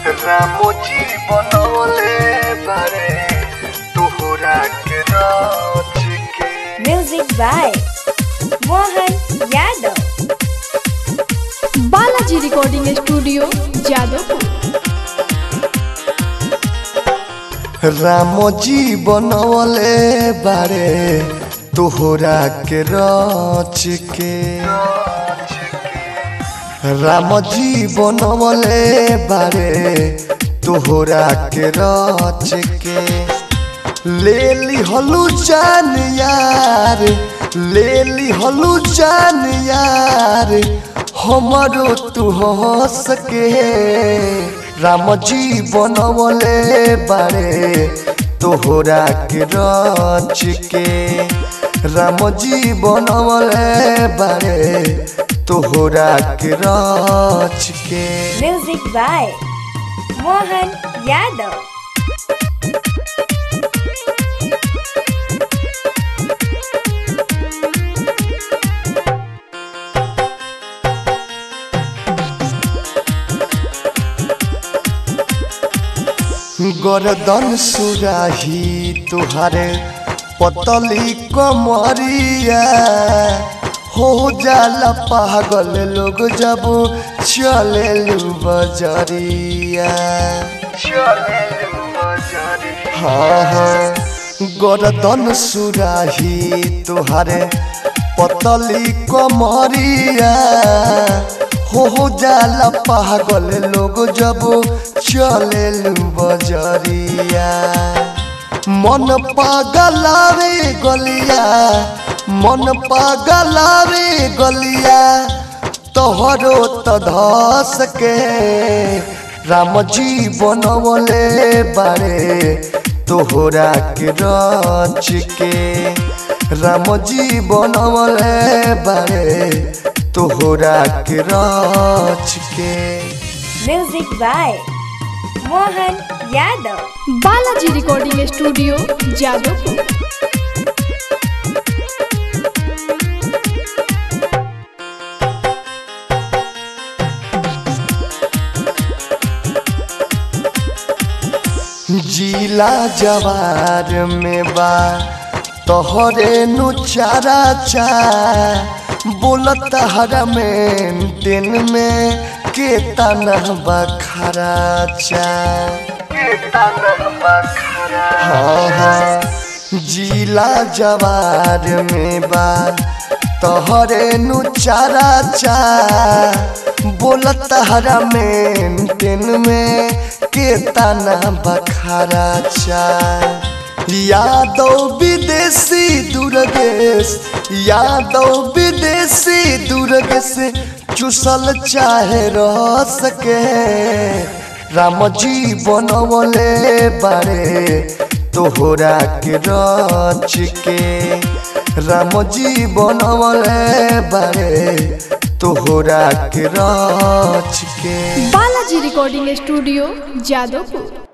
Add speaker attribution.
Speaker 1: रामोजी बनवले बारे तोहरा के राज के
Speaker 2: Music by Mohan Yadav.
Speaker 3: Balaji recording studio Jadavpur
Speaker 1: Ramoji बनवले बारे तोहरा के राज के रामजी बनवले बारे तोहरा के राज के ले ली हलू जान यार ले ली हलू जान यार हमारो तू हंस के रामजी बनवले बारे तोहरा के राज के रामजी बनवले बारे तोहरा के राज के
Speaker 2: Music by Mohan Yadav.
Speaker 1: गर्दन सुराही तुहारे पतली कमरिया हो जाला पागल लोग जब चले बजरिया हाँ हाँ गर्दन सुराही तुहारे पतली कमरिया हो जाला पागल लोग जब चले बजरिया मन पागलावे गलिया मन पागलावे गलिया तोहरो त धस के रामजी बनवले बारे तोहरा के रच के रामजी बनवले बारे तोहरा के रच के
Speaker 2: Music by Mohan Yadav.
Speaker 3: Balaji recording studio Jadavpur
Speaker 1: जिला जवार में बा तोहरे नु चारा चा बोलत हरा में दिन में के तना बखरा चा हाँ हाँ जिला जवार में बा तोहरे नु चारा चा बोलत हरा में दिन में के तना बखारा चा यादव विदेशी दुर्गेश यादव विदेशी दुर्गेश चुसल चाहे रह सके रामजी बनवले बारे तोहरा के रच के रामजी बनवले बारे तोहरा के रच के
Speaker 3: बालाजी रिकॉर्डिंग स्टूडियो जादवपुर